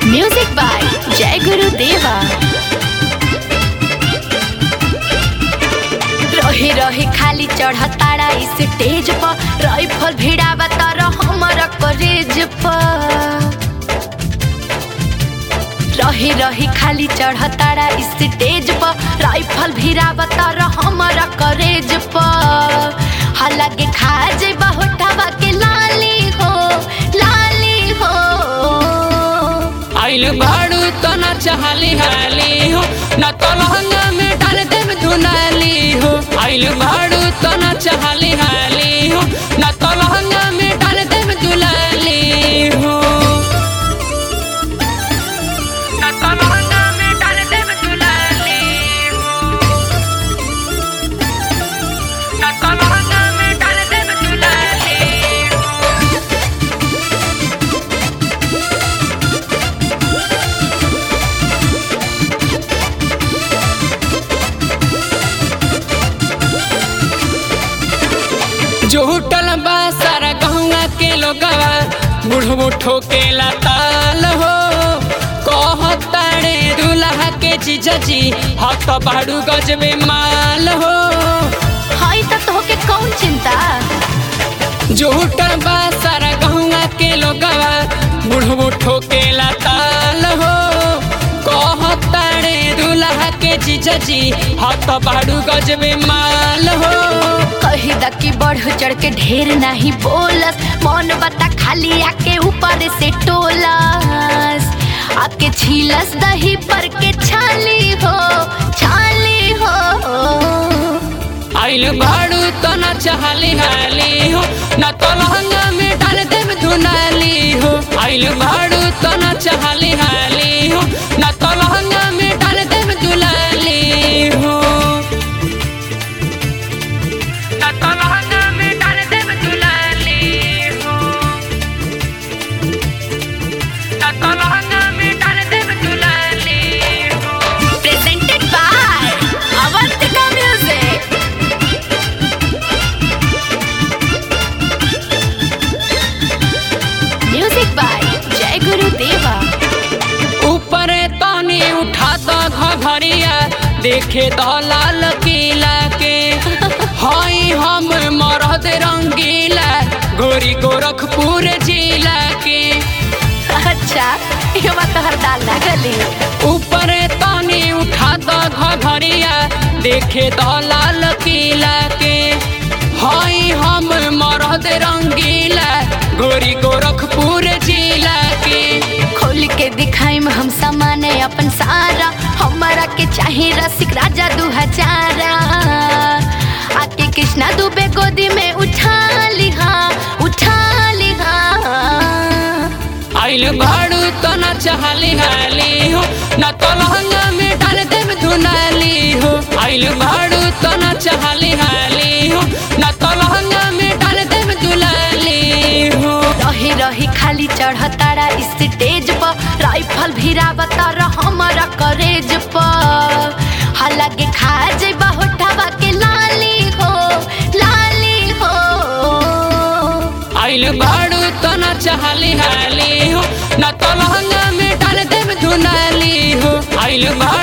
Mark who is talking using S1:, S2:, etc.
S1: music by जय गुरु देवा रहे रहे खाली चढ़ताड़ा इस स्टेज पर राइफल भिड़ावा तारा हमारा करेज पर रहे रहे खाली चढ़ताड़ा इस स्टेज पर राइफल भिड़ावा तारा हमारा करेज पर हालांकि खा जेबा होठावा के लाली हो लाली हो
S2: आइल बाड़ू तो न चाहली हाली हो न तो लहंगा में डाल देम धुनाली हो आइल बाड़ू तो न चाहली हाली हो न तो लहंगा में डाल देम दुलाली हो न तो लहंगा में डाल देम दुलाली हो न तो लहंगा में डाल देम दुलाली हो जो होटल बा सारा गहुआ के लोगवा बुढ़बो ठोकेला ताल हो कहताड़े दूल्हा के जीजाजी हक बाड़ू गजबे माल हो
S1: हाय त तोहके कौन चिंता
S2: जो होटल बा सारा गहुआ के लोगवा बुढ़बो ठोकेला ताल हो कहताड़े दूल्हा के जीजाजी हक बाड़ू गजबे माल हो
S1: कही द कि बढ़ चढ़ के ढेर नहीं बोलस मन बता खाली आके ऊपर से टोलस आके छीलस दही पर के छाली हो छाली हो
S2: आइल बाड़ू तो न चाहली हाली हो न तो लहंगा में डाल देम धुनाली हो आइल बाड़ू तो न चाहली हाली हो न तो लहंगा में डाल देम दुलाली हो न तो लहंगा में डाल देम दुलाली हो न तो लहंगा में डाल देम दुलाली हो
S1: presented by Avantika music music by जय गुरु देवा
S2: ऊपर तानी उठा तो घघरिया देखे तो लाल किला के हई हम मरद रंगीला गोरी गोरखपुर जिला के
S1: अच्छा ये बात तो हर दाल ना गली
S2: ऊपर तानी उठा तो घघरिया देखे तो लाल किला के हई हम मरद रंगीला गोरी गोरखपुर जिला के
S1: खोल के दिखाई में हम सामान अपन सारा हमारा के चाहे रसिक राजा दू हजारा आके कृष्णा दुबे गोदी में उठा लिहा उठा लिहा
S2: आइल बाड़ू तो न चाहली हाली हो न तो लहंगा में डाल देम धुनाली हो आइल बाड़ू तो न चाहली हाली हो न तो लहंगा में डाल देम दुलाली हो
S1: रही रही खाली चढ़तारा इस स्टेज पर राइफल भिरावा तारा हमारा करेज पर हालांकि खा जेबा होठावा के लाली हो लाली हो
S2: आइल बाड़ू तो न चाहली हाली हो न तो लहंगा में डाल देम धुनाली हो आइल बाड़ू